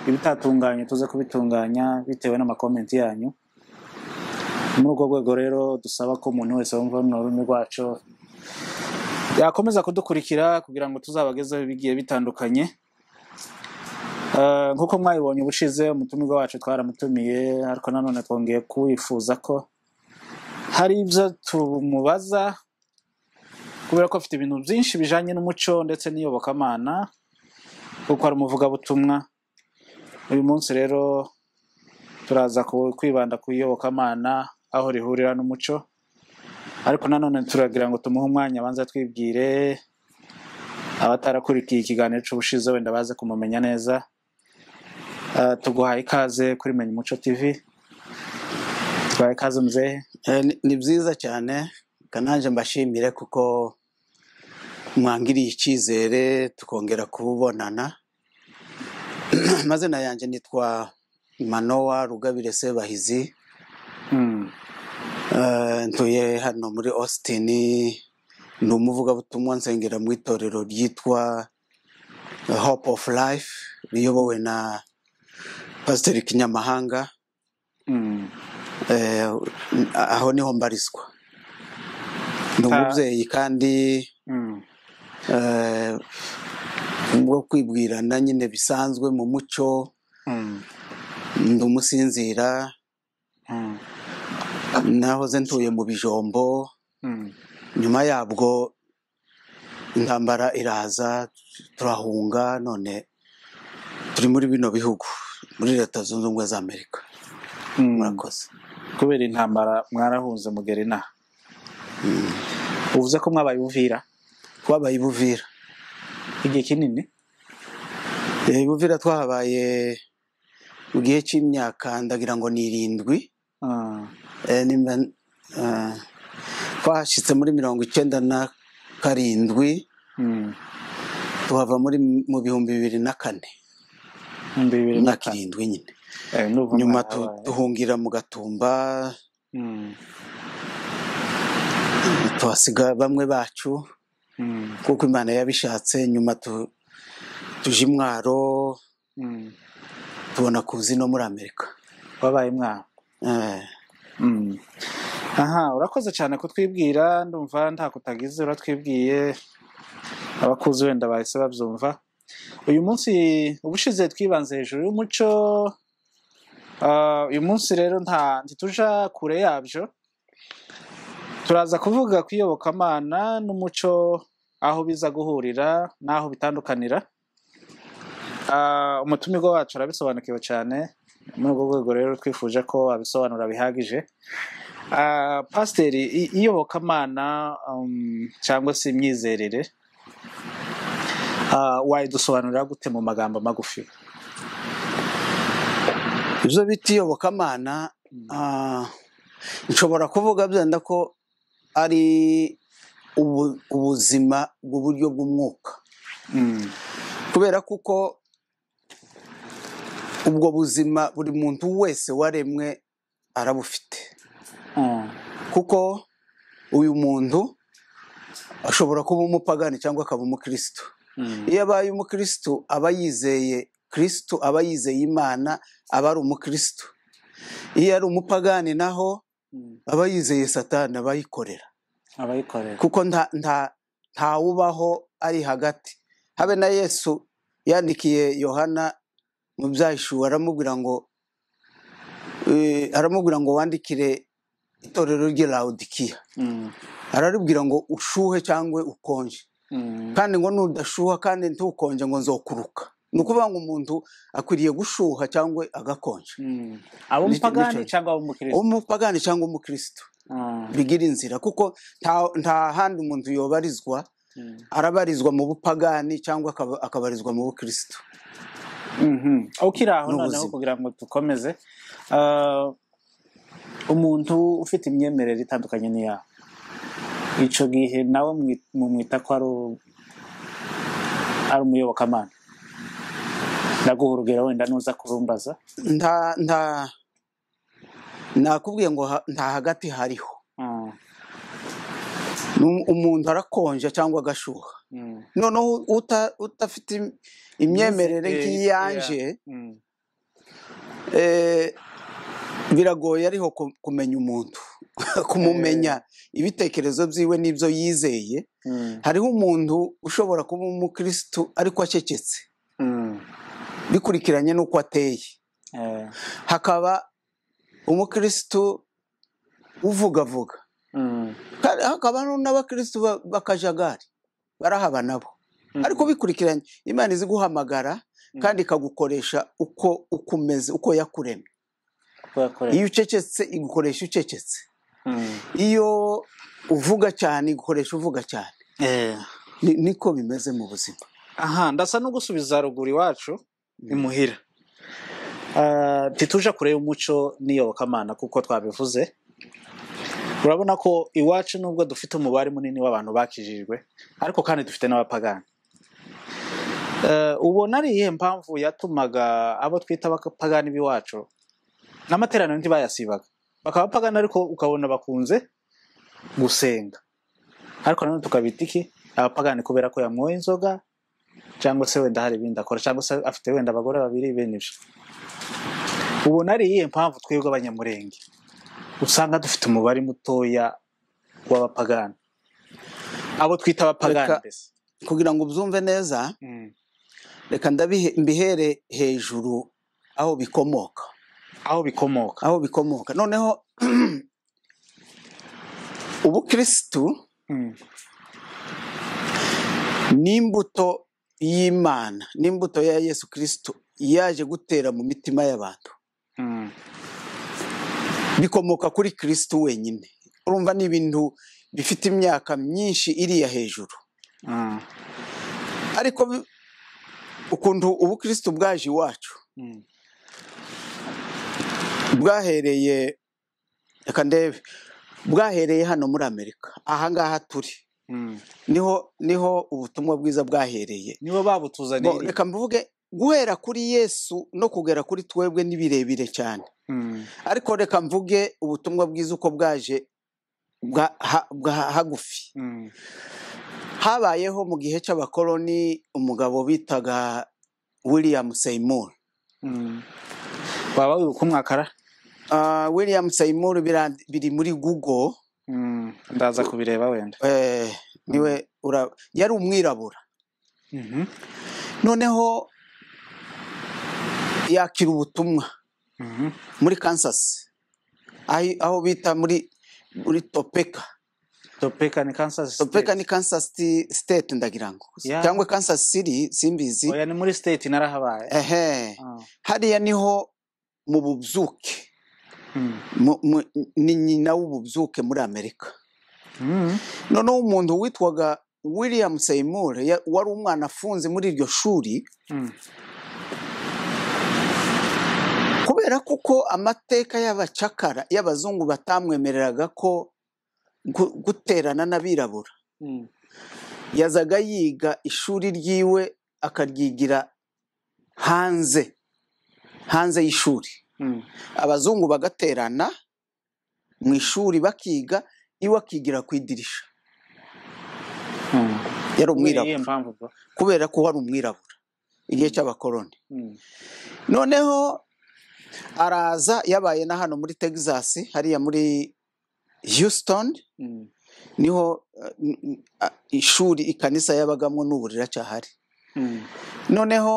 ibitatunganye tuze kubitunganya bitewe n'amakomenti yanyu ni muri urwo rwego rero dusaba ko umuntu wese wumva runo rurimi rwacu yakomeza kudukurikira kugira ngo tuzabagezeho ibigiye bitandukanye Eh, nk'uko mwabibonye ubushize umutumirwa wacu twaramutumiye ariko nanone twongeye kuwifuza ko hari ibyo tumubaza kubera ko afite ibintu byinshi bijyanye n'umuco ndetse n'iyobokamana kuko ari umuvugabutumwa uyu munsi rero turaza ku- kwibanda ku iyobokamana aho rihurira n'umuco ariko nanone turagira ngo tumuhe umwanya abanza twibwire abatarakurikiye ikiganiro cy'ubushize wenda baze kumumenya neza Eh, tuguhaye ikaze kuri menya umuco tv tuguhaye ikaze muzehe Eh, ni- ni byiza cyane kananje mbashimire kuko mwangiriye icyizere tukongera kubonana amazina yanjye nitwa manowa rugabire sebahizi Mm, Eh, ntuye hano muri austin ni umuvugabutumwa nsengera mu itorero ryitwa hope of life riyobowe na pasiteri kinyamahanga mm. Eh, aho niho mbarizwa ni umubyeyi kandi Mm, eh, bwo kwibwirana nyine bisanzwe mu muco mm, ndi umusinzira mm, nahoze ntuye mu bijombo mm, nyuma yabwo intambara iraza turahunga none turi muri bino bihugu muri leta zunze ubumwe za amerika mm. murakoze kubera intambara mwarahunze mugera inaha uvuze ko mwabaye ubuvira twabaye i buvira igihe kinini Eh, i buvira twahabaye mu gihe cy'imyaka ndagira ngo ni irindwi Ah, Eh, nimba eh, twahashyitse muri mirongo icyenda na karindwi mm. tuhava muri mu bihumbi bibiri na kane ibihumbi bibiri na imyaka kane irindwi nyine Eh, ndumva nyuma tu- mwahabaye. duhungira mu gatumba Mm, tuhasiga bamwe bacu mm, kuko imana yabishatse nyuma tu- tuje i mwaro mm. tubona kuzi no muri amerika wabaye mwaha Eh, Mm. aha urakoze cyane kutwibwira ndumva nta kutagize uratwibwiye abakuzi wenda bahise babyumva uyu munsi ubushize twibanze hejuru y'umuco Ah, uyu munsi rero nta ntituja kure yabyo turaza kuvuga ku iyobokamana n'umuco aho biza guhurira n'aho bitandukanira Ah, umutumirwa wacu arabisobanukiwe cyane muri urwo rwego rero twifuje ko abisobanura bihagije Ah, pasiteri i- iyobokamana um, cyangwa se imyizerere ah, wayidusobanurira gute mu magambo magufi ibyo bita iyobokamana ah, nshobora kuvuga byenda ko ari ubu- ubuzima bw'uburyo bw'umwuka Mm, kubera kuko ubwo buzima buri muntu wese waremwe arabufite mm, kuko uyu muntu ashobora kuba umupagani cyangwa akaba umukirisitu mm, iyo abaye umukirisitu aba yizeye kirisitu aba yizeye imana aba ari umukirisitu iyo ari umupagani naho mm. aba yizeye satani aba yikorera abayikorera kuko nta nta ntawubaho ari hagati habe na yesu yandikiye yohana mu byahishuwe aramubwira ngo eh, aramubwira ngo wandikire itorero ry'i lawudikiya Mm, araribwira ngo ushuhe cyangwa ukonje mm, kandi ngo nudashuha kandi ntukonje ngo nzokuruka ni ukuvuga ngo umuntu akwiriye gushuha cyangwa agakonja mm. Nicyo- ab'umupagani nicyo- cyangwa ab'umukristo umupagani cyangwa umukirisitu Ah, bigira inzira kuko nta nta handi umuntu yobarizwa mm. arabarizwa mu bupagani cyangwa akaba- akabarizwa mu bukirisitu Mhm. ukiri aho noneho N'ubuzima. kugira ngo dukomeze ah, umuntu ufite imyemerere itandukanye n'iyawe icyo gihe nawe mwi- mumwita ko ari u- ari umuyobokamana ndaguhurugera wenda nuza kurumbaza nta nta nakubwiye ngo ha- nta hagati hariho Ah, Ni um- umuntu arakonja cyangwa agashuha mm, noneho uta- udafite im- imyemerere Yes, eh, nk'iyanje Mm. eh, biragoye ariho ku- kumenya umuntu kumumenya ibitekerezo byiwe n'ibyo yizeye Mm. hariho umuntu ushobora kuba umukirisitu ariko acecetse Mm. bikurikiranye n'uko ateye Eh. hakaba umukirisitu uvugavuga Mm. Kandi hakaba hano n'abakirisitu ba- bakajagari barahaba nabo Mm. ariko bikurikiranye imana izi guhamagara Mm. kandi ikagukoresha uko uko umeze uko yakuremye Uko yakoreye. iyo ucecetse igukoresha ucecetse Mm. iyo uvuga cyane igukoresha uvuga cyane Eh. Ni- niko bimeze mu buzima aha ndasa no gusubiza ruguru iwacu Mm. imuhira Ah, ntituje kureba umuco n'iyobokamana kuko twabivuze urabona ko iwacu nubwo dufite umubare munini w'abantu bakijijwe ariko kandi dufite n'abapagani Ah, ubona ari iyihe mpamvu yatumaga abo twita abapagani b'iwacu n'amateraniro ntibayasibaga bakaba abapagani ariko ukabona bakunze gusenga ariko nanone tukabita iki abapagani kubera ko yanyoye inzoga cyangwa se wenda hari ibindi akora cyangwa se afite wenda abagore babiri bene ibyo ubona ari iyihe mpamvu twebwe abanyamurenge usanga dufite umubare mutoya w'abapagani abo twita abapagani Reka- mbese kugira ngo ubyumve neza Mm. reka ndabihe mbihere hejuru aho bikomoka aho bikomoka aho bikomoka noneho ubukirisitu Mm. n'imbuto y'imana n'imbuto ya yesu kirisitu yaje gutera mu mitima y'abantu Mm. bikomoka kuri kirisitu wenyine urumva ni ibintu bifite imyaka myinshi iriya hejuru Mm. ariko bi- ukuntu ubukirisitu bwaje iwacu Mm. bwahereye reka ndebe bwahereye hano muri amerika ahangaha turi Mm. niho niho ubutumwa bwiza bwahereye nibo Bo, babutuzaniye reka mvuge guhera kuri yesu no kugera kuri twebwe ni birebire cyane Mm. ariko reka mvuge ubutumwa bwiza uko bwaje bwa ha- bwa hagufi Mm. habayeho mu gihe cy'abakoloni umugabo bitaga william seymour Mm. waba wibuka umwakara Ah, william seymour bira- biri muri google Mm. ndaza kubireba wenda eh, niwe ura- yari umwirabura Mhm. noneho yakira ubutumwa Mhm. muri kansas ahi- aho bita muri muri topeka topeka ni kansas topeka State. ni kansas Ti- state ndagira ngo Yeah. cyangwa kansas city simbizi oya ni muri state narahabaye ehe Ah. hariya niho mu bubyuke Mm. mu- mu- ni nyina w'ububyuke muri amerika Mm. noneho umuntu witwaga william seymour ya- wari umwana afunze muri iryo shuri Mm. kubera kuko amateka y'abacakara y'abazungu batamwemereraga ko gu- guterana n'abirabura Mm. yazaga yiga ishuri ryiwe akaryigira hanze hanze y'ishuri Mm. abazungu bagaterana mu ishuri bakiga iwe akigira ku idirisha Mm. kubera yari umwirabura iyihe mpamvu bro? kubera ko wari umwirabura igihe cy'abakoloni Mm. noneho araza yabaye na hano muri texas hariya muri houston Mm. niho eh, n- n- a- ishuri ikanisa yabagamo n'uburira cyahari Mm. noneho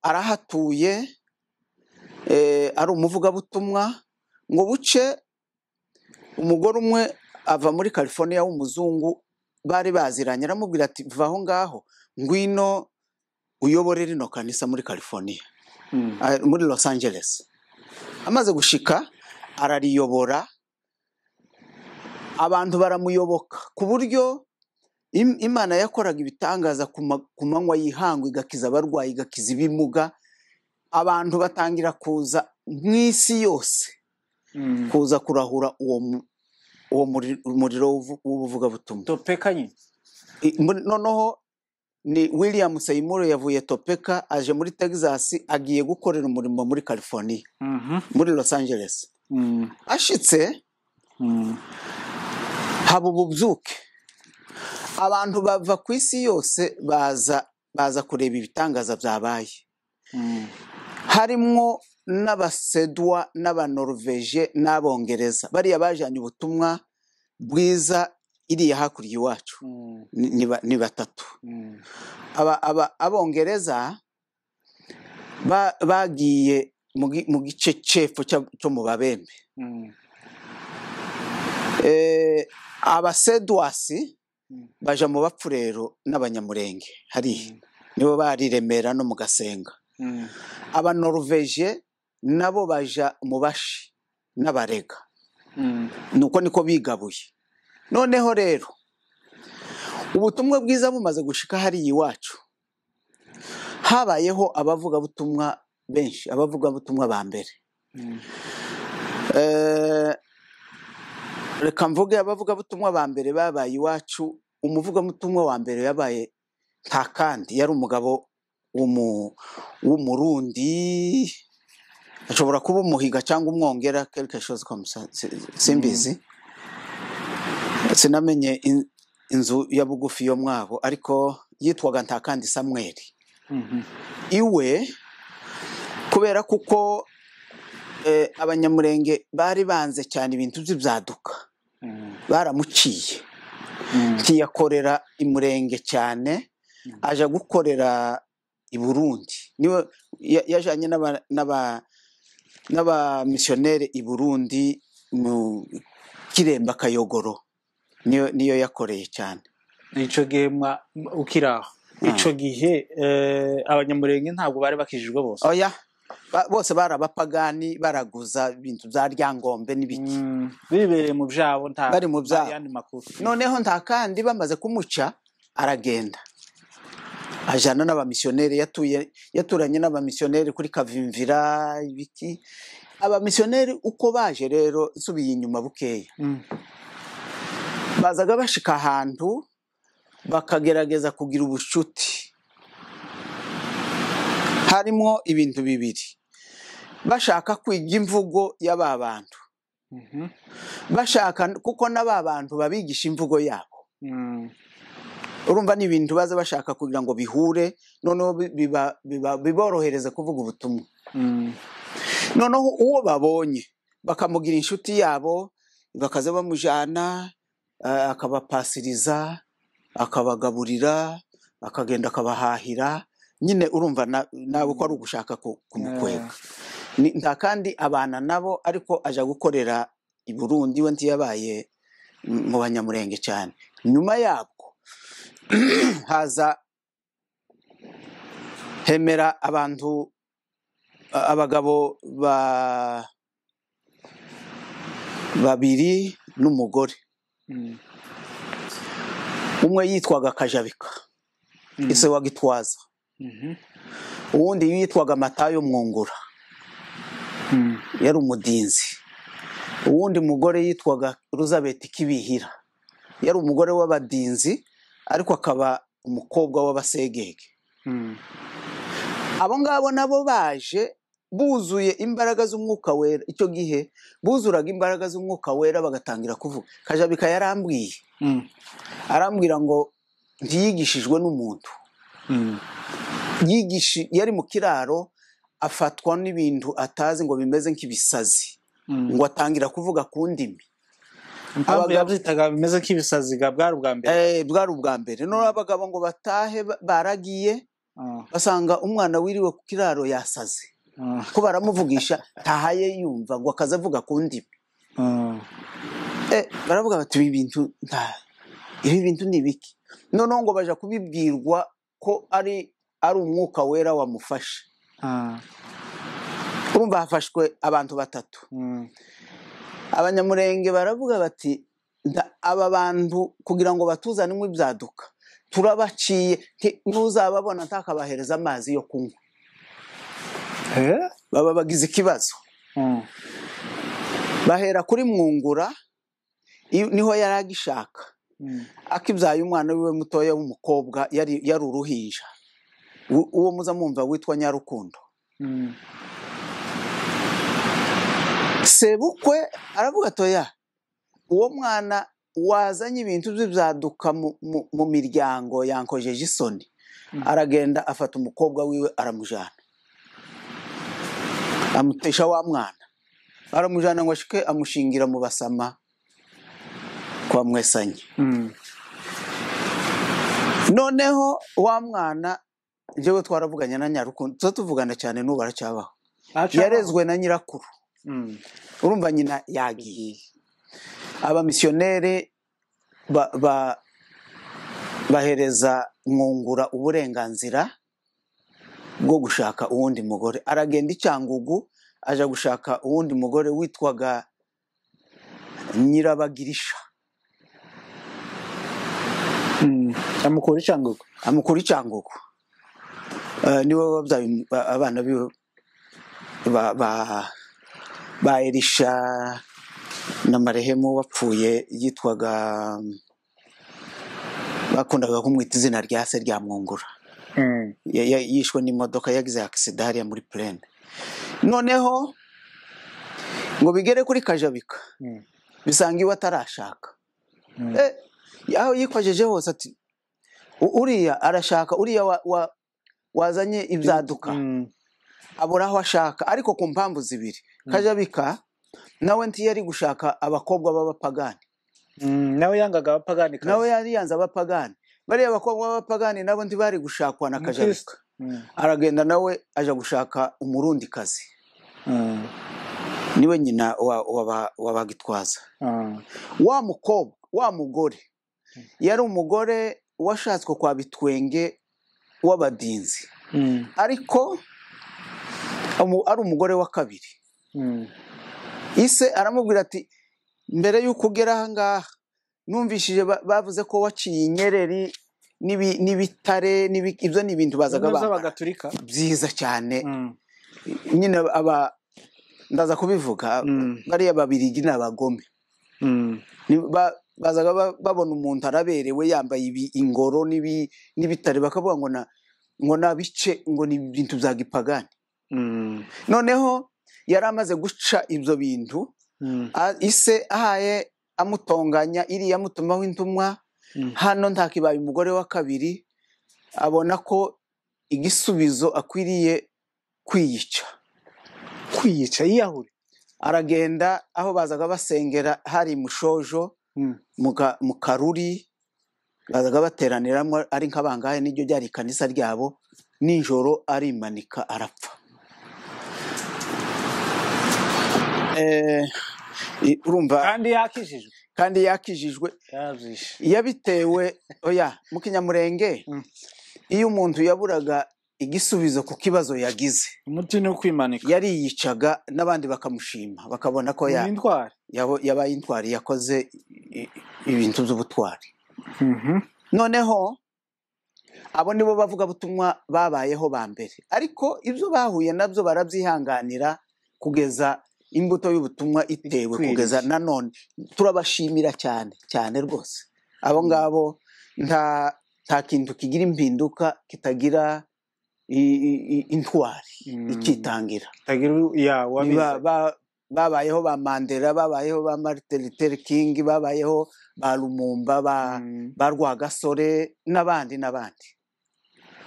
arahatuye eh, ari umuvugabutumwa ngo buce umugore umwe ava muri california w'umuzungu bari baziranye aramubwira ati va aho ngaho ngwino uyobore rino kanisa muri california Mm. ah, muri los angeles amaze gushika arariyobora abantu baramuyoboka ku buryo im- imana yakoraga ibitangaza ku ma- ku manywa yihangwa igakiza abarwayi igakiza ibimuga abantu batangira kuza mu isi yose Mm. kuza kurahura uwo mu- uwo muri- muriro w'ubu- w'ubuvugabutumwa topeka nyine I- muri- noneho ni william seymour yavuye topeka aje muri texas agiye gukorera umurimo muri california Mhm. muri los angeles Mm. ashitse Mm. haba ububyuke abantu bava ku isi yose baza baza kureba ibitangaza byabaye harimwo n'abasedwa n'abanoroveje n'abongereza bariya bajyanye ubutumwa bwiza iriya hakurya iwacu ni- ni ba- ni batatu aba aba abongereza ba- bagiye mu gi- mu gice cepfo cya- cyo mu babembe Eh, abasedwasi baja mu bapfurero n'abanyamurenge hariya nibo bari i remera no mu gasenga abanoroveje nabo baja mu bashi n'abarega nuko niko bigabuye noneho rero ubutumwa bwiza bumaze gushika hariya iwacu habayeho abavugabutumwa benshi abavugabutumwa ba mbere Eh, reka mvuge abavugabutumwa ba mbere babaye iwacu umuvugabutumwa wa mbere yabaye nta kandi yari umugabo w'umu- w'umurundi ashobora kuba umuhiga cyangwa umwongera quelque chose comme ça si- simbizi sinamenye in- inzu ya bugufi yo mwabo ariko yitwaga ntakandi samweli iwe kubera kuko eh, abanyamurenge bari banze cyane ibintu by'ibyaduka baramuciye ntiyakorera imurenge cyane aja gukorera i burundi niwe ya- yajanye n'aba- n'aba- n'abamisiyoneri i burundi mu kiremba kayogoro niyo niyo yakoreye cyane icyo gihe mwa- m- ukiri aho icyo gihe eh, abanyamurenge ntabwo bari bakijijwe bose oya ba- bose bari abapagani baraguza ibintu bya ryangombe n'ibiki Mm, bibereye mu byabo nta Bari mu byabo. nta yandi makuru noneho nta kandi bamaze kumuca aragenda ajana n'abamisiyoneri yatuye yaturanye n'abamisiyoneri kuri kavimvira ibiki abamisiyoneri uko baje rero nsubiye inyuma bukeya Mm, bazaga bashika ahantu bakagerageza kugira ubucuti harimo ibintu bibiri bashaka kwiga imvugo y'aba bantu mhm, bashaka kuko n'aba bantu babigisha imvugo yabo mm, urumva ni ibintu baza bashaka kugira ngo bihure noneho bi- biba- biba- biborohereze kuvuga ubutumwa mm, noneho uwo babonye bakamugira inshuti yabo bakaza bamujyana eh, akabapasiriza akabagaburira akagenda akabahahira nyine urumva na- nawe ko ari ugushaka ku- kumukwega Ni- nta kandi abana nabo ariko aja gukorera i burundi we ntiyabaye m- mu banyamurenge cyane nyuma yabwo haza hemera abantu a- abagabo ba babiri n'umugore mm, umwe yitwaga kajabika mm, ise wa gitwaza mhm, uwundi yitwaga matayo mwungura mm, yari umudinzi uwundi mugore yitwaga elizabeth kibihira yari umugore w'abadinzi ariko akaba umukobwa w'abasegege mm, abo ngabo nabo baje buzuye imbaraga z'umwuka wera icyo gihe buzuraga imbaraga z'umwuka wera bagatangira kuvuga kajabika yarambwiye mm, arambwira ngo ntiyigishijwe n'umuntu mm, yigishi yari mu kiraro afatwa n'ibintu atazi ngo bimeze nk'ibisazi mm. ngo atangire kuvuga ku ndimi impamvu Abagabo- yabyitaga bimeze nk'ibisaziga bwari ubwa mbere Eh, bwari ubwa mbere noneho abagabo ngo batahe ba- baragiye Ah, basanga umwana wiriwe ku kiraro yasaze ah, ko baramuvugisha ntahaye yumva ngo akaze avuga ku ndimi ah, Eh, baravuga bati ibi bintu nta- ibi bintu ni biki noneho ngo baja kubibwirwa ko ari ari umwuka wera wamufashe ah, urumva hafashwe abantu batatu mm, abanyamurenge baravuga bati "Nda- aba bantu kugira ngo batuzanemo ibyaduka turabaciye nti- nuzababona ntakabahereza amazi yo kunywa eh, baba bagize ikibazo mm, bahera kuri mwungura i- niho yari agishaka mm, akibyaye umwana wiwe mutoya w'umukobwa yari yari uruhinja U- uwo muza mwumva witwa nyarukundo mm, sebukwe aravuga toya uwo mwana wazanye ibintu by'ibyaduka mu, mu, mu miryango yankojeje isoni aragenda afata umukobwa wiwe aramujyana amutesha wa mwana aramujyana ngo ashike amushingira mu basama kwa mwesanyi Mm. noneho wa mwana njyewe twaravuganye na nyarukundo tuba tuvugana cyane n'ubu aracyabaho Aca- yarezwe na nyirakuru Mm. urumva nyina yagiye abamisiyoneri ba- ba- bahereza mwungura uburenganzira bwo gushaka uwundi mugore aragenda i cyangugu aja gushaka uwundi mugore witwaga nyirabagirisha Mm. amukura icangugu amukura i cyangugu Eh, niwe wabyaye um- ba- abana biwe ba, ba, ba erisha na marehemu wapfuye yitwaga bakundaga kumwita izina rya se rya mwungura Mm. Ya- ya- yishwe n'imodoka yagize akisida hariya muri purene noneho ngo bigere kuri kajabika Mm. bisanga iwe atarashaka Mm. Eh, aho yikwajeje hose ati "U- uriya arashaka uriya wa- wa- wazanye ibyaduka Mm. abura aho ashaka ariko ku mpamvu zibiri Mm. kajabika nawe ntiyari gushaka abakobwa b'abapagani Mm. nawe yangaga abapagani kazi. nawe yari yanze abapagani bariya bakobwa b'abapagani nabo ntibari gushakwa na kajabika Umukristo. Mm. aragenda nawe aja gushaka umurundikazi Mm. niwe nyina wa- waba- wabagitwaza Mm. wa mukobwa wa mugore yari umugore washatswe kwa bitwenge w'abadinzi Mm. ariko amu- ari umugore wa kabiri Mm. ise aramubwira ati mbere y'uko ugera ahangaha numvishije ba- bavuze ko waciye inyereri n'ibi- n'ibitare n'ibi- ibyo ni ibintu bazaga Intumwa bambara z'abagaturika byiza cyane Mm. nyine aba ndaza kubivuga Mm. bariya babirigi ni abagome Mm. Ni- ba- bazaga ba- babona umuntu araberewe yambaye ibi- ingoro n'ibi- n'ibitare bakavuga ngo na ngo nabice ngo ni ibintu bya gipagani Mm. noneho yari amaze guca ibyo bintu Mm. a- ise ahaye amutonganya iriya amutumaho intumwa Mm. hano ntakibaye umugore wa kabiri abona ko igisubizo akwiriye kwiyica kwiyica yiyahure aragenda aho bazaga basengera hari mushojo Mm. mu ka- mu karuri bazaga bateraniramo ari nk'abangahe n'iryo ryari ikanisa ryabo nijoro arimanika arapfa Eh, i- urumva kandi yakijijwe kandi yakijijwe yabyishe yabitewe oya mu kinyamurenge Mm. iyo umuntu yaburaga igisubizo ku kibazo yagize umuti ni ukwimanika yariyicaga n'abandi bakamushima bakabona ko ya- ni indwara yabo- yabaye intwari yakoze i- i- ibintu by'ubutwari noneho abo nibo bavugabutumwa babayeho ba mbere ariko ibyo bahuye nabyo barabyihanganira kugeza imbuto y'ubutumwa itewe Ikwiriye. kugeza nanone turabashimira cyane cyane rwose abo ngabo nta nta kintu kigira impinduka kitagira i- i- i- intwari Mm. ikitangira utagira ya wabize Ba- ba- babayeho ba mandela babayeho ba martin luther king babayeho ba lumumba ba, Mm. ba rwagasore n'abandi n'abandi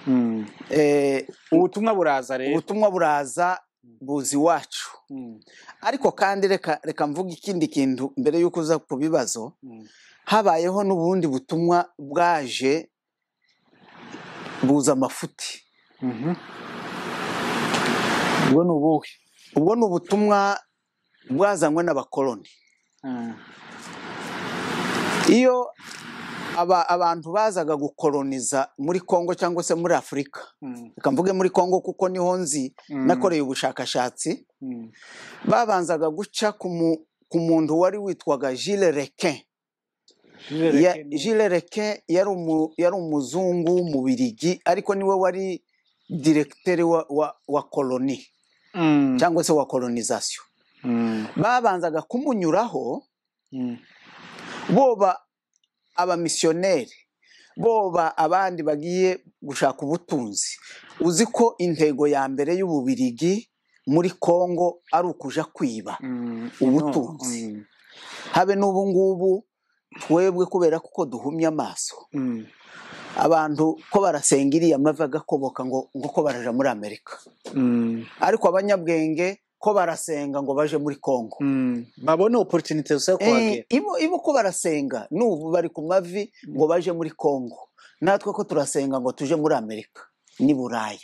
Mm. Eh, ubutumwa buraza rero ubutumwa buraza buzi iwacu Mm. ariko kandi reka reka mvuga ikindi kintu mbere y'uko uza ku bibazo Mm. habayeho n'ubundi butumwa bwaje buza amafuti Mhm. ubwo ni ubuhe ubwo ni ubutumwa bwazanywe n'abakoloni Mm. iyo aba, abantu bazaga gukoloniza muri Kongo cyangwa se muri Afurika Mm. reka mvuge muri Kongo kuko niho nzi Mm. nakoreye ubushakashatsi Mm. babanzaga guca ku mu- ku muntu wari witwaga Jules Requin Ya- Jereke ni- Jules Requin yari umu- yari umuzungu w'umubirigi ariko niwe wari diregiteri wa, wa, wa koloni Mm. cyangwa se wa kolonizasiyo Mm. babanzaga kumunyuraho Mm. boba abamisiyoneri boba abandi bagiye gushaka ubutunzi uzi ko intego ya mbere y'ububirigi muri kongo ari ukuja kwiba Mm. Ubutunzi. No. habe n'ubu ngubu twebwe kubera kuko duhumye amaso Mm. abantu ko barasenga iriya mavi agakoboka ngo ngo ko baraja muri amerika Mm, ariko abanyabwenge ko barasenga ngo baje muri kongo mm. babone oporutinite zo kuhagera Eh, ibo ibo ko barasenga n'ubu bari ku mavi ngo baje muri kongo natwe ko turasenga ngo tuje muri amerika n'i buraya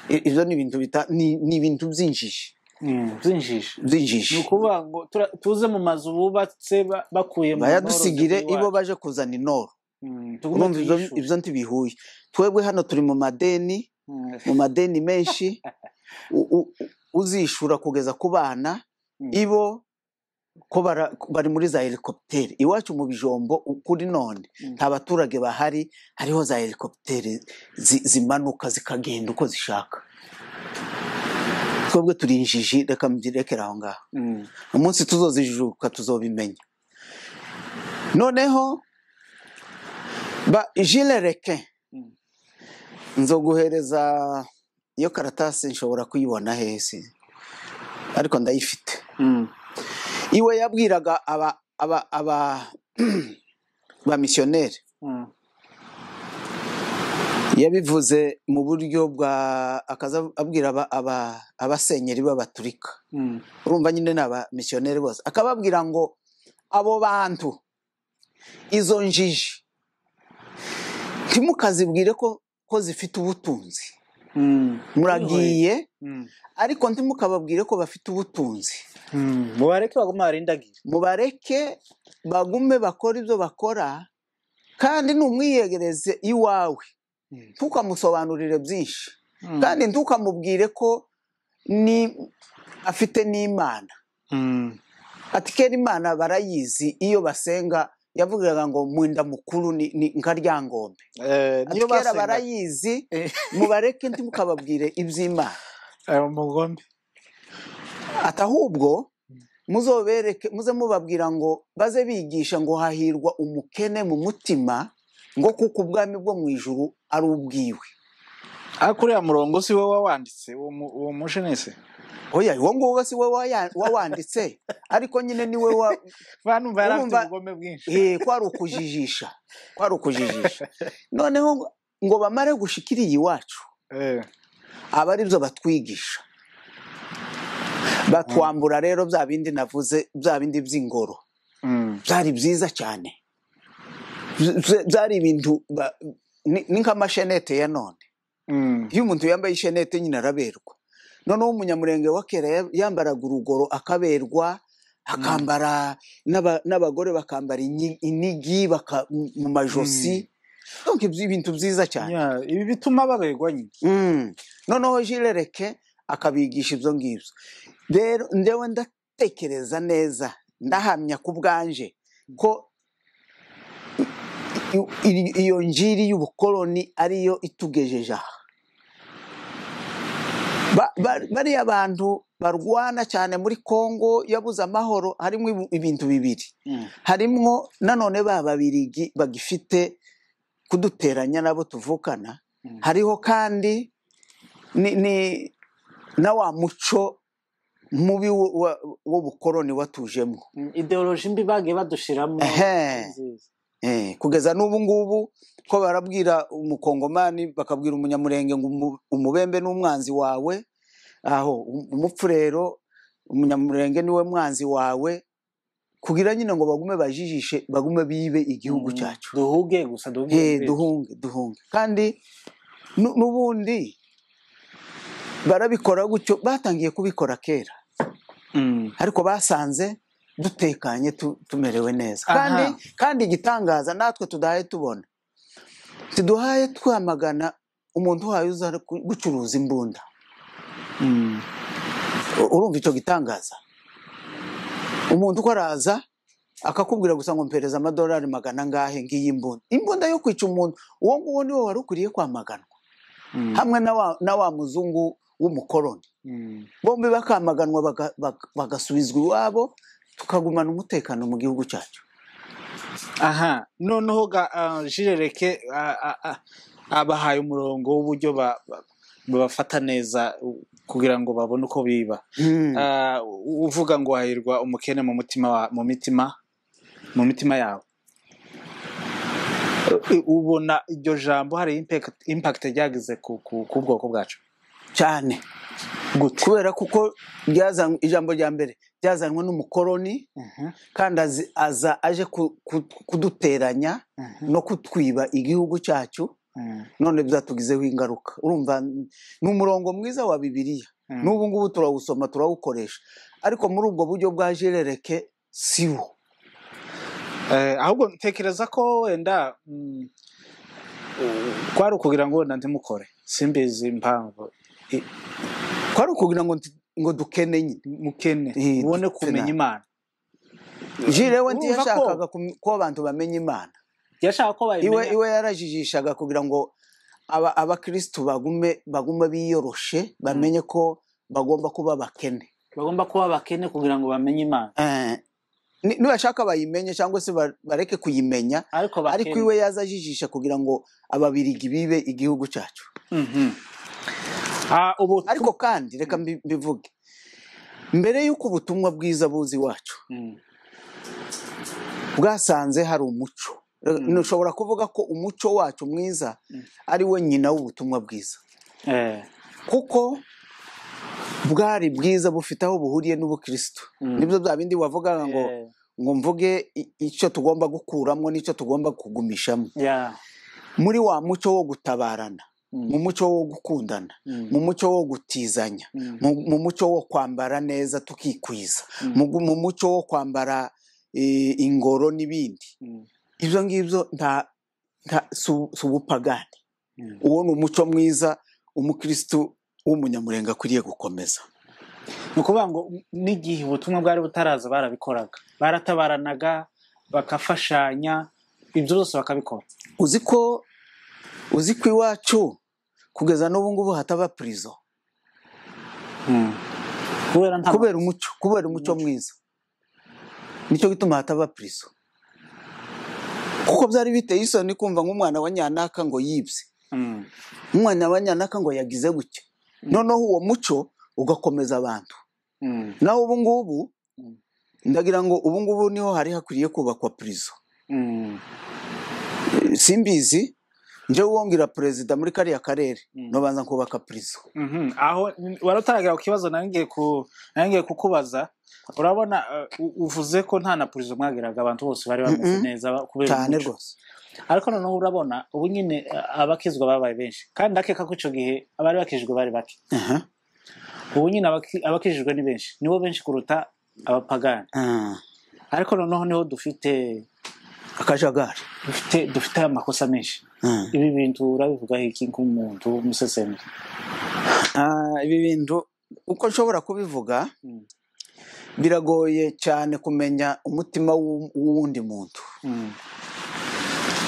I- ibyo ni ibintu bita ni ni ibintu by'injiji Mm, byinjije ni by'injiji ukuvuga ngo tura- tuze mu mazu bubatse ba- bakuye mu bayadusigire ibo baje kuzana inoro urumva ibyo ibyo ibyo ntibihuye twebwe hano turi mu madeni mu madeni menshi u- u- uzishura kugeza ku bana ibo ko bara- bari muri za helikopiteri iwacu mu bijombo u- kuri none Mm. nta baturage bahari hariho za helikopiteri zi- zimanuka zikagenda uko zishaka twebwe turi injiji reka mbirekere aho ngaho umunsi tuzozijuka tuzobimenya noneho ba jile reke Mm. nzoguhereza iyo karatasi nshobora kuyibona hese ariko ndayifite iwe yabwiraga aba aba aba ba misiyoneri yabivuze mu buryo bwa akaza abwira aba aba abasenyeri b'abaturika urumva nyine ni abamisiyoneri bose akababwira ngo abo bantu izo njiji ntimukazibwire ko ko zifite ubutunzi muragiye ariko ntimukababwire ko bafite ubutunzi mubareke baguma barindagire mubareke bagume bakora ibyo bakora kandi ntumwiyegereze iwawe Mm. ntukamusobanurire byinshi Mm. kandi ntukamubwire ko ni afite n'imana Mm, ati kera imana barayizi iyo basenga yavugaga ngo mwenda mukuru ni, ni nka ryangombe eh, ati niyo kera basenga barayizi Eh. mubareke ntimukababwire iby'imana ayo mugombe ati ahubwo muzobereke muze mubabwira ngo baze bigisha ngo hahirwa umukene mu mutima ngo kuko ubwami bwo mu ijuru ari ubwiwe ariko uriya murongo si wowe wawanditse uwo mu- uwo mushenese oya uwo nguwo si we waya- wawanditse ariko nyine ni we wa, banumva yari afite Urumva- ubugome bwinshi Eh, kwari ukujijisha kwari ukujijisha noneho ngo- ngo bamare gushikiriye iwacu Eh, aba ari byo batwigisha batwambura rero bya bindi navuze bya bindi by'ingoro mm, byari byiza cyane Bya- bya- byari ibintu ba- ni ni nk'amashenete ya none mm, iyo umuntu yambaye ishenete nyine araberwa noneho umunyamurenge wa kera ya- yambaraga urugoro akaberwa akambara n'aba- n'abagore bakambara inyi- inigi baka- mu majosi Donc, ibyo ibintu byiza cyane yeah, ibi bituma baberwa nyine Mm. noneho jirereke akabigisha ibyo ngibyo rero ndewe ndatekereza neza ndahamya ku bwanje ko i- i- iyo njiri y'ubukoloni ariyo itugejeje aha Ba- ba- bariya bantu barwana cyane muri Kongo yabuze amahoro harimo ibu- ibintu bibiri Mm, harimo nanone ba babirigi bagifite kuduteranya nabo tuvukana Mm. hariho kandi ni, ni na wa muco mubi wo- wa- w'ubukoloni watujemo mm, ideoloji mbi bagiye badushiramo Ehe. nziza. Eh, kugeza n'ubu ngubu ko barabwira umukongomani bakabwira umunyamurenge ngo umu- umubembe ni umwanzi wawe aho um- umupfu rero umunyamurenge niwe mwanzi wawe kugira nyine ngo bagume bajijishe bagume bibe igihugu Mm, cyacu duhuge gusa duhuge Eh, muri leta. duhunge duhunge kandi nu- n'ubundi barabikora gutyo batangiye kubikora kera Mm, ariko basanze dutekanye tu- tumerewe neza Aha. kandi kandi igitangaza natwe tudahaye tubona tuduhaye twamagana umuntu uhaye uza ku- gucuruza imbunda mm, U- urumva icyo gitangaza umuntu uko araza akakubwira gusa ngo mpereza amadolari magana angahe ngiyi imbunda imbunda yo kwica umuntu uwo nguwo niwe wari ukwiriye kwamaganwa mm, hamwe na wa, na wa muzungu w'umukoloni mm. bombi bakamaganwa baga- baga- bagasubizwa iwabo tukagumana umutekano mu gihugu cyacu aha noneho ga ah, jirereke ah, ah, ah, abahaye umurongo w'uburyo ba- ba- babafata neza u- kugira ngo babone uko biba Hmm. Ah, u- uvuga ngo hahirwa umukene mu mutima wa- mu mitima mu mitima yawe ubona iryo jambo hari impakite ryagize ku- ku ku bwoko bwacu cyane kubera kuko ryazanwe ijambo rya mbere ryazanwe n'umukoroni Mhm, kandi azi- aza aje ku- ku- kuduteranya mhm, no kutwiba igihugu cyacu mhm, none byatugizeho ingaruka urumva ni umurongo mwiza wa bibiliya mhm. n'ubu ngubu turawusoma turawukoresha ariko muri ubwo buryo bwa jerereke si wo Eh, ahubwo ntekereza ko wenda mm, u- kwari ukugira ngo wenda ndimukore simbizi impamvu twari kugira ngo nti- ngo dukene nyine mukene Eh, ubone dufite kumenya nabi. imana jire we Urumva ko- ntiyashakaga kum- ko abantu bamenya imana yashaka ko iwe bayimenya iwe yarajijishaga kugira ngo aba- abakirisitu bagume bagume biyoroshe bamenye ko bagomba kuba abakene bagomba kuba abakene kugira ngo bamenye imana Eh, ni- nibashaka bayimenye cyangwa se ba- bareke kuyimenya ariko bakene ariko iwe yazajijisha kugira ngo ababirigi bibe igihugu cyacu Mhm. Ah, ubu ariko kandi reka mbi- mbivuge mbere y'uko ubutumwa bwiza buzi iwacu Mm, bwasanze hari umuco ntushobora kuvuga ko umuco wacu mwiza ari we nyina w'ubutumwa bwiza eh, kuko bwari bwiza bufite aho buhuriye n'ubukirisitu Mm. nibyo bya bindi wavugaga ngo eh, ngo mvuge i- icyo tugomba gukuramo n'icyo tugomba kugumishamo yeah, muri wa muco wo gutabarana mm, mu muco wo gukundana mm, mu muco wo gutizanya mm, mu mu muco wo kwambara neza tukikwiza Mm. mu gu- mu muco wo kwambara eh, ingoro n'ibindi mm, ibyo ngibyo nta nta- si- si ubupagani mm. uwo ni umuco mwiza umukirisitu w'umunyamurenga akwiriye gukomeza ni ukuvuga ngo n'igihe ubutumwa bwari butaraza barabikoraga baratabaranaga bagafashanya ibyo byose bakabikora uzi ko uzi ko iwacu kugeza n'ubu ngubu hataba purizo kubera nta kubera umuco kubera umuco mwiza nicyo gituma hataba purizo kuko byari biteye isoni kumva nk'umwana wa nyanaka ngo yibye Mm, umwana wa nyanaka ngo yagize gutya noneho uwo muco ugakomeza abantu mm, naho ubu ngubu Mm. ndagira ngo ubu ngubu niho hari hakwiriye kubakwa purizo mm, Eh, simbizi njyewe wongera perezida muri kariya karere Mm. nobanza kubaka purizo mhm. aho wari utaragera ku kibazo nari ngiye ku- nari ngiye kukubaza urabona eh, u- uvuze ko nta na purizo mwagiraga abantu bose bari bameze Mhm. neza ba- kubera cyane umuco. rwose ariko noneho urabona ubu nyine eh, abakizwa babaye benshi kandi ndakeka ko icyo gihe abari bakijijwe bari bake Aha. ubu nyine abaki- abakijijwe ni benshi nibo benshi kuruta abapagani Ah, ariko noneho niho dufite akajagari dufite dufite amakosa menshi Ah. ibi bintu urabivugaho iki nk'umuntu w'umusesenguzi Ah, ibi bintu uko nshobora kubivuga Mm. biragoye cyane kumenya umutima w'u- w'uwundi muntu Mm,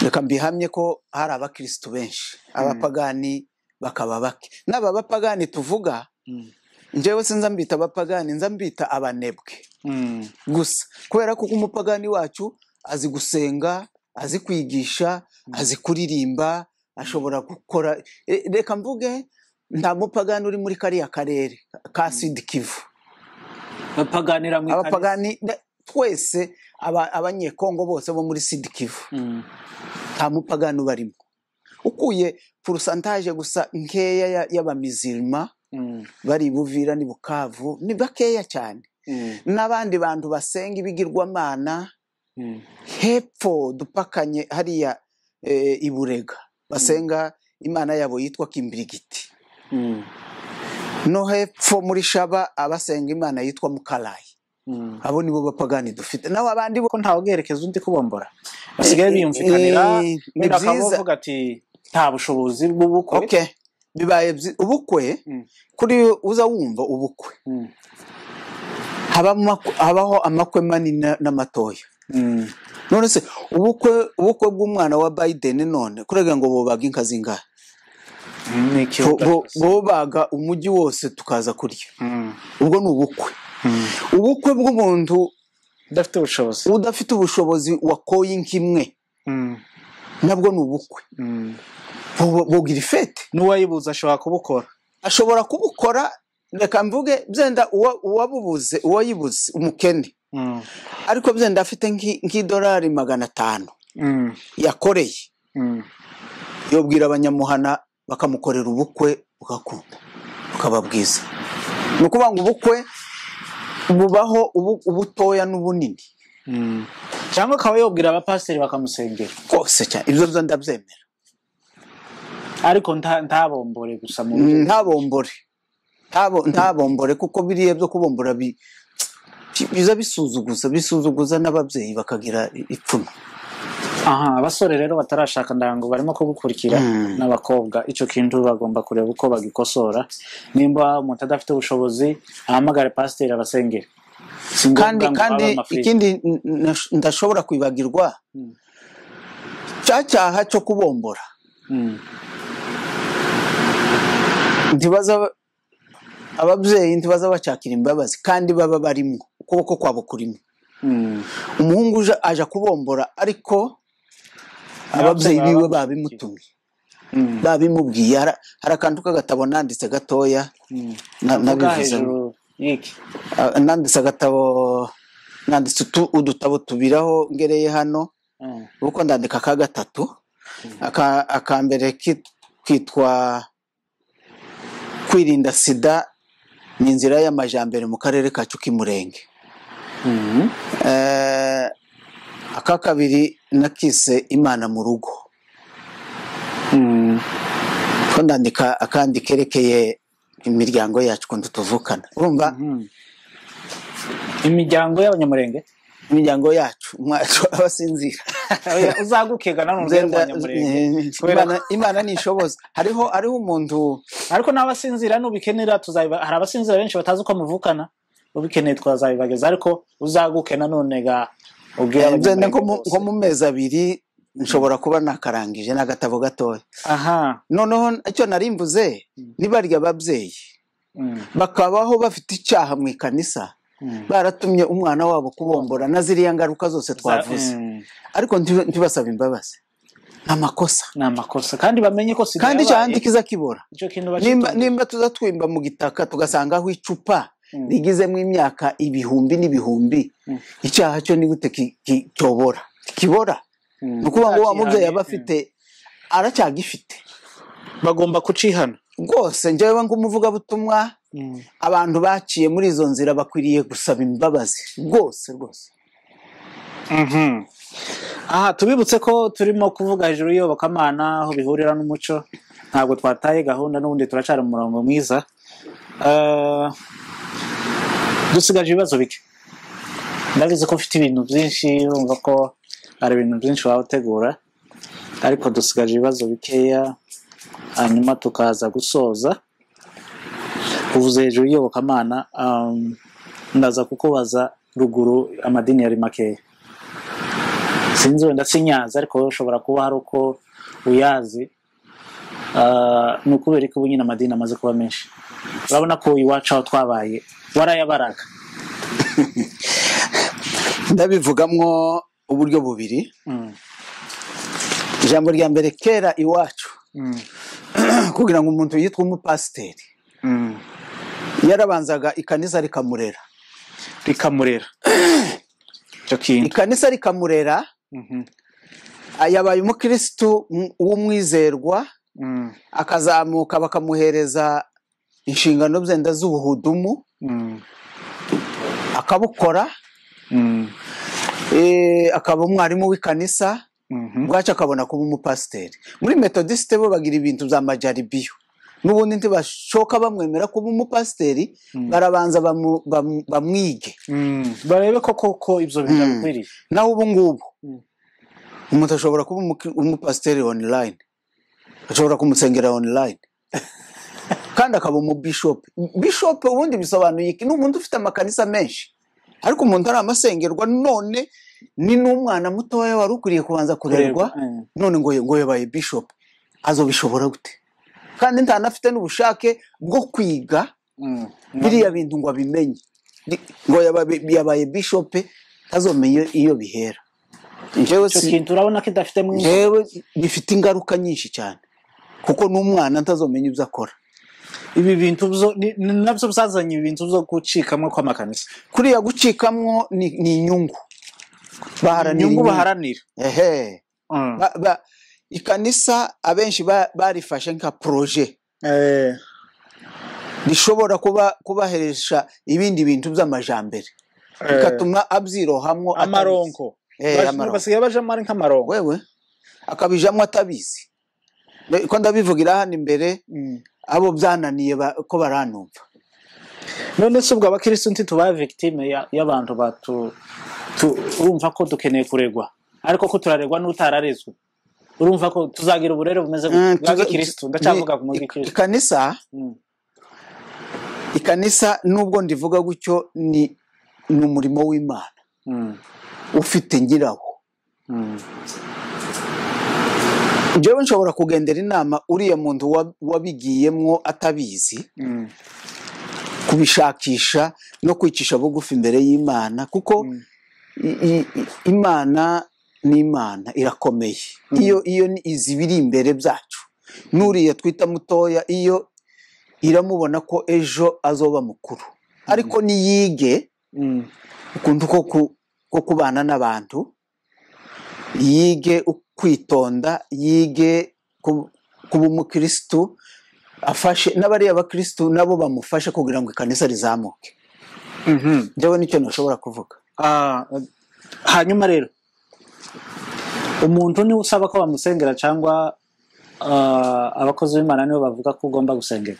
reka mbihamye ko hari abakirisitu benshi abapagani bakaba bake n'aba bapagani tuvuga mm, njyewe sinza mbita abapagani nza mbita abanebwe mm, gusa kubera ko umupagani wacu azi gusenga azi kwigisha azi kuririmba ashobora gukora E, reka mvuge nta mupagani uri muri kariya karere ka sidi kivu bapaganira mu ikariso abapagani na- twese aba- abanyekongo bose bo muri sidi kivu Mm, nta mupagani ubarimo ukuye porosantaje gusa nkeya ya- y'abamizirima mm, bari i buvira ni bukavu ni bakeya cyane mm, n'abandi bantu basenga ibigirwamana mm, hepfo dupakanye hariya eh, i burega basenga imana yabo yitwa kimbirigiti mm, no hepfo muri shaba abasenga imana yitwa mukarayi mm. abo nibo bapagani dufite naho abandi bo ko ntawe ubwerekezo undi kubombora basigaye biyumvikanira Eh, eh, ni wenda bakaba byiza. bavuga ati nta bushobozi bw'ubukwe okay bibaye byi- ubukwe Mm. kuri uza wumva ubukwe Mm, haba amakwe- habaho amakwe manini na- n'amatoya mm, none se ubukwe ubukwe bw'umwana wa biden none kurega ngo bubaga inka zingahe ni ikibuga Bo- bo- bubaga umujyi wose tukaza kurya Mm, ubwo ni ubukwe mm. ubukwe bw'umuntu udafite ubushobozi udafite ubushobozi wakoye inka imwe Mm, nabwo ni ubukwe mm. Bu- bugira ifete n'uwayibuza ashobora kubukora ashobora kubukora reka mvuge byenda uwa- uwabubuze uwayibuze umukene Mm, ariko byenda afite nk'i- nk'idolari magana atanu mm, yakoreye Mm. yobwira abanyamuhana bakamukorera ubukwe bugakunda bukaba bwiza ni ukuvuga ngo ubukwe bubaho ubu- ubutoya n'ubunini Mm. cyangwa akaba yobwira abapasiteri bakamusengera rwose cyane ibyo byo ndabyemera ariko nta- ntabombore gusa mu buryo Mm, ntabombore Ntabo- ntabombore kuko biriya byo kubombora bi- biza bisuzuguza bisuzuguza n'ababyeyi bakagira ipfunwe aha abasore rero batarashaka ndango barimo kugukurikira Mm. n'abakobwa icyo kintu bagomba kureba uko bagikosora nimba umuntu adafite ubushobozi ahamagare pasiteri abasengere si ngombwa kandi ngo kandi abe amafiriti. ikindi n- n- ndashobora kwibagirwa Mm. cya cyaha cyo kubombora Mm. ntibaza ababyeyi ntibaza bacakira imbabazi kandi baba barimo ukuboko kwabo kurimo Mm. umuhungu uje aje kubombora ariko ababyeyi baba biwe bamukurikiye. babimutumye Mm. babimubwiye Hari- hari akantu k'agatabo nanditse gatoya Mm. na- Vuga nabivuzemo hejuru y'iki Ah, nanditse agatabo nanditse utu- udutabo tubiraho ngereye hano Mm. kuko ndandika ka gatatu aka aka mbere kit- kitwa kwirinda sida ni inzira y'amajyambere mu karere kacu k'imurenge Mm. Eh, aka kabiri nakise imana mu rugo Mm. ko ndandika akandi kerekeye imiryango yacu ukuntu tuvukana urumva Mhm. imiryango y'abanyamurenge imiryango yacu mwacu abasinzira Oya, uzagukega nanone rero Nzenda- abanyamurenge kubera Imana- imana ntishoboza hariho hariho umuntu ariko n'abasinzira nubikenera tuzabiba hari abasinzira benshi batazi uko muvukana ubikeneye twazabibageza ariko uzaguke nanone ga ubwira nzenda nko abanyamurenge mu- nko bose mu mezi abiri nshobora kuba nakarangije n'agatabo gatoya aha noneho icyo nari mvuze ni barya ababyeyi mm, bakabaho bafite icyaha mu ikanisa mm. baratumye umwana wabo kubombora na ziriya ngaruka zose twavuze Mm, ariko nti- ntibasaba imbabazi ni amakosa ni amakosa kandi bamenye ko sida kandi yabaye, icyaha kiza kibora icyo kintu nimba bakitonde nimba tuza twimba mu gitaka tugasangaho icupa Mm. rigizemo imyaka ibihumbi n'ibihumbi Mm. icyaha cyo ni gute ki- ki- cyobora kibora Mm. ni ukuvuga ngo wa mubyeyi aba Uzacyihane, afite aracyagifite mm. bagomba kucihana rwose njyewe nk'umuvugabutumwa Mm, abantu baciye muri izo nzira bakwiriye gusaba imbabazi rwose rwose mhm. aha tubibutse ko turimo kuvuga hejuru y'iyobokamana aho bihurira n'umuco ntabwo twataye gahunda n'ubundi turacara mu murongo mwiza Eh, dusigaje ibibazo bike ndabizi ko mfite ibintu byinshi urumva ko hari ibintu byinshi waba utegura ariko dusigaje ibibazo bikeya hanyuma tukaza gusoza uvuze hejuru y'iyobokamana um, ndaza kukubaza ruguru amadini yari makeya sinzi wenda sinyazi ariko wowe ushobora kuba hari uko uyazi Ah, ni ukubera ko ubu nyine amadini amaze kuba menshi urabona ko iwacu aho twabaye warayabaraga ndabivugamwo uburyo bubiri Mm, ijambo rya mbere kera iwacu mm, kugira ngo umuntu yitwe umupasiteri mm. yarabanzaga ikanisa rikamurera rikamurera icyo kintu ikanisa rikamurera Mhm, ah, yabaye umukirisitu m- w'umwizerwa mm, akazamuka bakamuhereza inshingano zenda z'ubuhudumu mm, akabukora mm, eh, akaba umwarimu w'ikanisa mhm, bwacu akabona kuba umupasiteri muri metodisite bo bagira ibintu bya majaribiyo n'ubundi ntibashoka bamwemera kuba umupasiteri Mm. barabanza bamu- bamu- bamwige mm. barebe ko koko ibyo bintu Mm. bikwiriye naho ubu ngubu Mm. umuntu ashobora kuba umuki- umupasiteri online ashobora kumusengera online kandi akaba umubishopu bishopu ubundi bisobanuye iki ni umuntu ufite amakanisa menshi ariko umuntu ari amasengerwa none ni n'umwana mutoya wari ukwiriye kubanza kurerwa Mm. none ngo ngo yabaye bishop azobishobora gute kandi ntanafite n'ubushake bwo kwiga Mm. biriya bintu ngo abimenye Ni- ngo yabaye- yabaye bishop tazomenye iyo bihera njyewe icyo si- kintu urabona ko idafite mu njyewe bifite ingaruka nyinshi cyane kuko n'umwana ntazomenya ibyo akora ibi bintu byo ni- ni nabyo byazanye ibintu byo gucikamo kw'amakanisa kuriya gucikamwo ni ni inyungu baharanira inyungu baharanira ehe Mm. Ba- ba- ikanisa abenshi ba- barifashe nka poroje eh, rishobora kuba kubaheresha ibindi bintu by'amajambere eh, bikatuma abyirohamwo atabizi. amaronko Eh, Bas- amaronko. basigaye bajamo ari nk'amaronko wewe akabijamo atabizi Ne- ko ndabivugira hano imbere Mm. abo byananiye ba- ko baranumva none se ubwo abakirisitu nti tubaye victime ya- y'abantu batu tu- urumva ko dukeneye kuregwa ariko ko turaregwa n'utararezwe urumva ko tuzagira uburere bumeze Mm, bwa tuza- gikirisitu ni- ndacyavuga ku ik- mugikirisitu ikanisa ikanisa nubwo ndivuga gutyo ni ni umurimo w'imana ufite nyirawo njyewe nshobora kugendera inama uriya muntu wa- wabigiyemwo atabizi kubishakisha no kwicisha bugufi imbere y'imana kuko i- i- i- imana ni imana irakomeye Mm. iyo iyo ni izi biri imbere byacu n'uriya twita mutoya iyo iramubona ko ejo azoba mukuru ariko niyige ukuntu ko ku- ko kubana n'abantu yige u- kwitonda yige ku- kuba umukirisitu afashe n'abariya bakirisitu nabo bamufashe kugira ngo ikanisa rizamuke njyewe nicyo ntashobora kuvuga Ah, hanyuma rero umuntu niwe usaba ko bamusengera cyangwa ah, abakozi b'imana nibo bavuga ko ugomba gusengera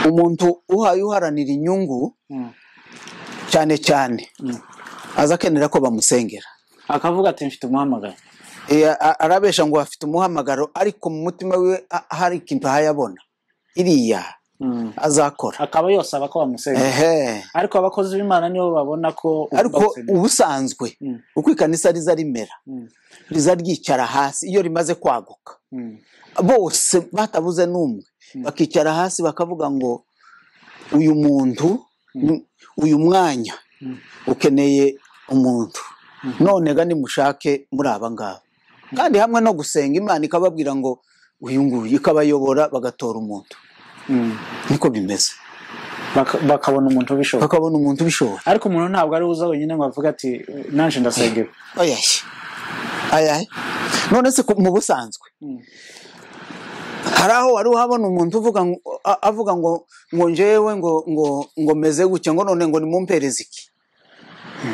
umuntu uhaye uharanira inyungu cyane cyane Mm. aza akenera ko bamusengera akavuga ati mfite umuhamagaro E, a- arabesha ngo afite umuhamagaro ariko mu mutima we a- hari ikintu ahayabona iriya Mm. azakora akaba yosaba ko bamusengera ehe ariko abakozi b'imana nibo babona ko ugomba ariko gusengera. ubusanzwe Mm. uko ikanisa riza rimera Mm. riza ryicara hasi iyo rimaze kwaguka Mm. bose batabuze n'umwe bakicara hasi bakavuga ngo uyu muntu ni- uyu mwanya ukeneye umuntu none ga nimushake muri aba ngaba kandi hamwe no gusenga imana ikababwira ngo uyu nguyu ikabayobora bagatora umuntu Mm. niko bimeze Baka- bakabona umuntu ubishoboye bakabona umuntu ubishobora ariko umuntu ntabwo ari uza wenyine ngo avuge ati nanje ndasengera ayashye ayahe none se ku- mu busanzwe Mm. hari aho wari uhabona umuntu uvuga ngo- a- avuga ngo ngo njyewe ngo ngo ngo meze gutya ngo none ngo nimumpereze iki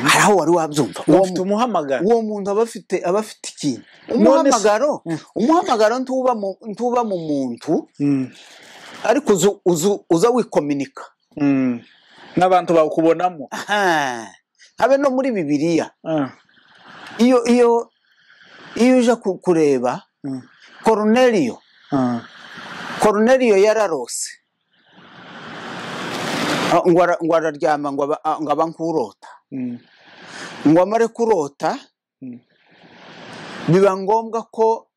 hari aho wari wabyumva uwo ufite mu- umuhamagaro uwo muntu aba afite aba afite ikintu None se- umuhamagaro umuhamagaro ntuba mu ntuba mu muntu Mm. ariko uzu uzu uza wikominika Mm. n'abantu bawukubonamo Aha. habe no muri bibiliya Ah. iyo iyo iyo uje ku- kureba Mm. koruneliyo Ah. koruneliyo yararose Ah, ngo ara- ngo araryama ngo aba- ah, ngo abankurota Mm. ngo amare kurota Mm. biba ngombwa ko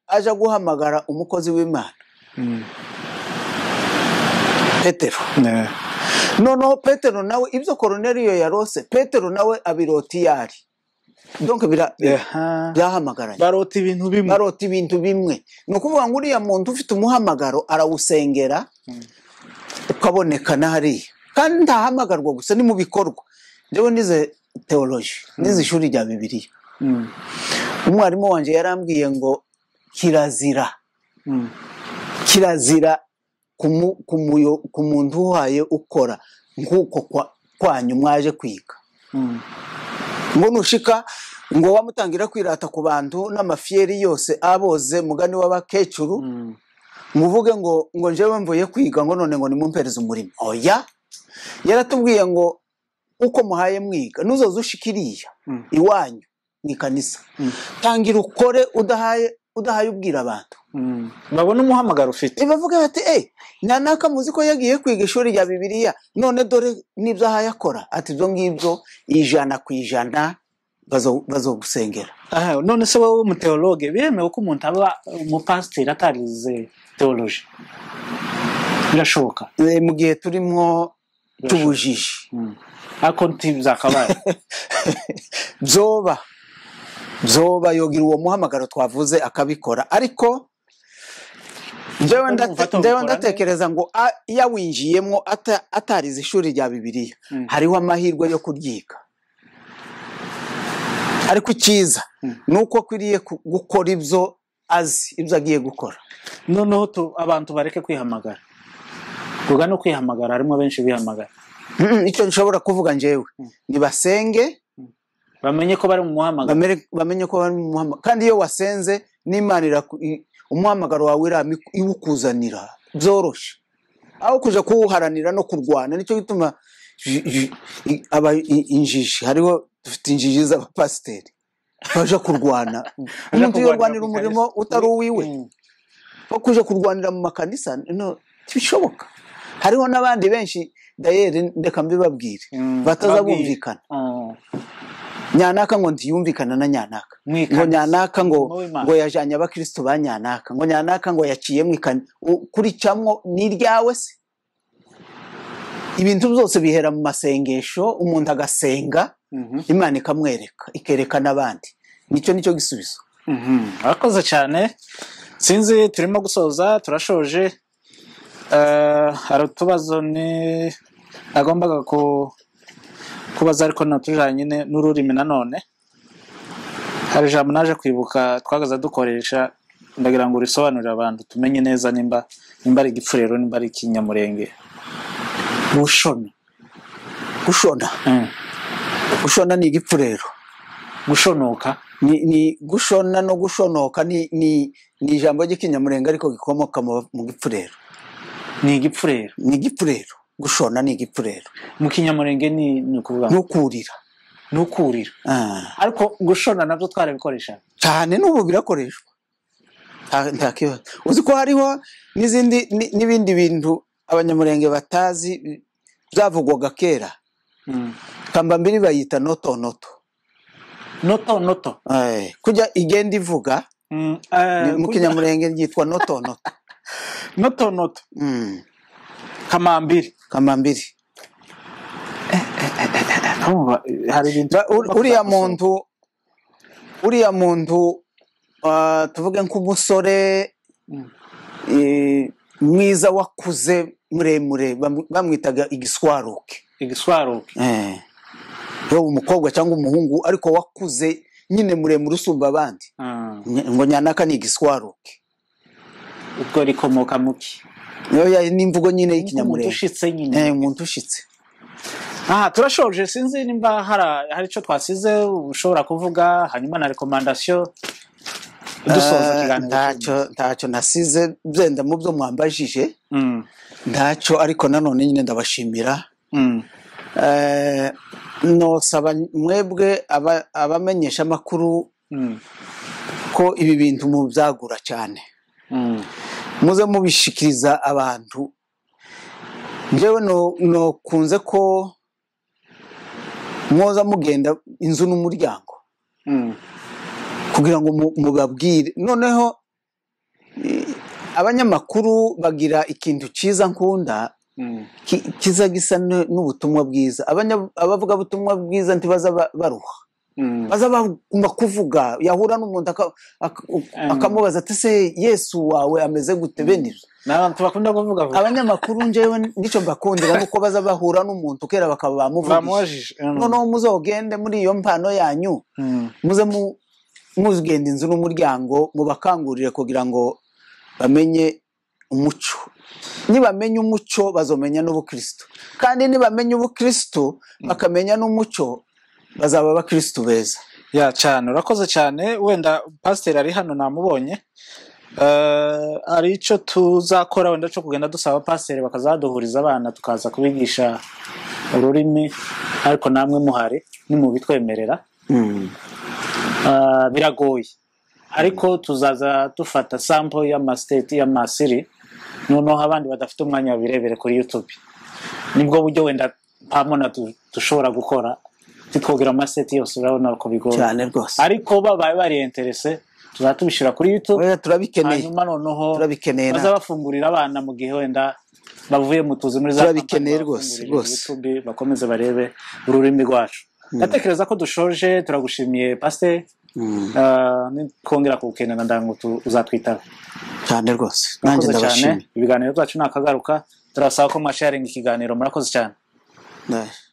aja guhamagara umukozi w'imana Mm. petero Ne. noneho petero nawe ibyo koruneliyo yarose petero nawe abirota iyari donke bira- Aha. byahamagaranye barota ibintu bimwe barota ibintu bimwe ni ukuvuga ngo uriya muntu ufite umuhamagaro arawusengera ukaboneka n'ahariya kandi ntahamagarwa gusa ni mu bikorwa njyewe nize teoloji nize ishuri rya bibiliya Mm. umwarimu wanjye yarambwiye ngo kirazira Mm. kirazira kumu- kumuyo- ku muntu uhaye ukora nk'uko kwa- kwanyu mwaje kwiga Mm. ngo nushika ngo wamutangira kwirata ku bantu n'amafiyeri yose aboze mugani w'abakecuru Mm. muvuge ngo ngo njyewe mvuye kwiga ngo none ngo nimumpereze umurimo oya yaratubwiye ngo uko muhaye mwiga nuzoza ushika iriya Mm. iwanyu mu ikanisa Mm. tangira ukore udahaye udahaye ubwira abantu Mm. babona umuhamagaro ufite bavuga bati eee ntanaka muzi ko yagiye kwiga ishuri rya bibiliya none dore n'ibyo ahaye akora ati ibyo ngibyo ijana ku ijana bazo- bazogusengera Aha, none se wowe umuteologe biremewe ko umuntu aba umupasiteri atarize teoloji birashoboka Eh, mu gihe turimo tubujije Mm. ariko ntibyakabaye byoba byoba yogira uwo muhamagaro twavuze akabikora ariko njyewe Ndumva ndate- atawukora njyewe neza. ndatekereza ngo a- yawinjiyemo ata- atarize ishuri rya bibiliya Mm. hariho amahirwe yo kuryiga ariko icyiza Mm. ni uko akwiriye ku- gukora ibyo azi ibyo agiye gukora noneho tu- abantu bareke kwihamagara tuvuga no kwihamagara harimo benshi bihamagara Mm, icyo nshobora kuvuga njyewe nibasenge bamenye ko bari mu muhamagaro bamere- bamenye ko bari mu muhamagaro kandi iyo wasenze n'imana iraku- i- umuhamagaro wawe irami- iwukuzanira byoroshye aho kuja kuwuharanira no kurwana nicyo gituma ji- ji- i- aba i- injiji hariho dufite injiji z'abapasiteri baja kurwana umuntu iyo kurwanira urwanira ku umurimo kanisa. utari uwiwe Mm. wo kuja kurwanira mu makanisa no ntibishoboka hariho n'abandi benshi dayeri ndeka mbibabwire Mm, bataza babwire. bumvikana Ah, nyanaka ngo ntiyumvikana na nyanaka mwikana. ngo nyanaka ngo Wowe Imana. ngo yajanye abakristo ba nyanaka ngo nyanaka ngo yaciye mwikana kuri camwo ni iryawe se ibintu byose bihera mu masengesho umuntu agasenga Mhm. imana ikamwereka ikereka n'abandi nicyo nicyo gisubizo Mhm. Urakoze cyane sinzi turimo gusoza turashoje Eh, hari utubazo ni nagombaga ku- kubaza ariko natujanye nyine n'ururimi nanone hari ijambo naje kwibuka twagaza dukoresha ndagira ngo urisobanurire abantu tumenye neza nimba nimba ari igipfurero nimba ari ikinyamurenge gushona gushona Mm. gushona ni igipfurero gushonoka ni, ni gushona no gushonoka ni, ni, ni ijambo ry'ikinyamurenga ariko gikomoka mu, mu gipfurero ni igipfurero ni igipfurero gushona ni igipfurero mu kinyamurenge ni ni ukuvuga ngo ntukurira ni ukurira Ah, ariko gushona nabyo twarabikoresha cyane n'ubu birakoreshwa Nta- nta kibazo uzi ko hariho n'izindi ni- n'ibindi bintu abanyamurenge batazi bi- byavugwaga kera Mm. kambambiri bayita notonoto noto noto Eh, kujya igenda ivuga Mm, ni- eh, mu kinyamurenge ryitwa notonoto noto noto Mm, kamambiri kambambiri Urumva, eh, hari ibintu Ba- ur- uriya muntu uriya muntu ah, tuvuge nk'umusore Mm. eh, mwiza wakuze muremure bam- bamwitaga igiswaruke igiswaruke Eh, yaba umukobwa cyangwa umuhungu ariko wakuze nyine muremure usumba abandi Ah, Ny- ngo nyanaka ni igiswaruke ubwo rikomoka muki niyo ya- ni imvugo nyine umuntu y'ikinyamurenge ushitse nyine Eh, umuntu ushitse aha turashoje sinzi nimba hari hari icyo twasize ushobora kuvuga hanyuma na rekomandasiyo dusoza Eh, ikiganiro ntacyo ntacyo nasize byenda mu byo mwambajije Mm, ntacyo ariko nanone nyine ndabashimira mm, Eh, nosaba mwebwe aba- abamenyesha amakuru mm, ko ibi bintu mubyagura cyane mm. muze mubishikiriza abantu njyewe no- nokunze ko mwoza mugenda inzu n'umuryango Mm, kugira ngo mu- mubabwire noneho eh, abanyamakuru bagira ikintu cyiza nkunda mm, ki- kiza gisa n- n'ubutumwa bwiza Abanya- abavugabutumwa bwiza ntibaza ba- baruha mm. baza baguma kuvuga yahura n'umuntu aka- aka- akamubaza ati se yesu wawe ameze gute benira ni abantu bakunda kuvuga vuba abanyamakuru njyewe nicyo mbakundira nuko baza bahura n'umuntu kera bakaba bamuvugije bamubajije noneho muzogende muri iyo mpano yanyu Mm, muze mu- muzigenda inzu n'umuryango mubakangurire kugira ngo bamenye umuco nibamenya umuco bazomenya n'ubukristo kandi nibamenya ubukristo bakamenya n'umuco bazaba abakristo beza ya cyane urakoze cyane wenda pasiteri ari hano namubonye Eh, hari icyo tuzakora wenda cyo kugenda dusaba pasiteri bakazaduhuriza abana tukaza kubigisha ururimi ariko namwe muhari nimubitwemerera Eh, biragoye ariko tuzaza dufata sample y'amasiteti y'amasiri noneho abandi badafite umwanya babirebere kuri youtube nibwo buryo wenda mpamona du- dushobora gukora titwogira amasiteti yose urabona ko bigora cyane rwose ariko babaye bari interese tuzaba tubishyira kuri youtube Oya, turabikeneye hanyuma noneho turabikeneye na- baza bafungurira abana mu gihe wenda bavuye mu tuzi muri za Turabikeneye kampani, rwose, babafungurire rwose. YouTube bakomeze barebe ururimi rwacu ndatekereza ko dushoje turagushimiye pasite Mm, kongera kugukenera ndagira ngo tu- uzatwitaba cyane rwose nanjye Murakoze cyane ndabashimiye ibiganiro byacu ni akagaruka turasaba ko mwasharinga ikiganiro murakoze cyane Ndaje.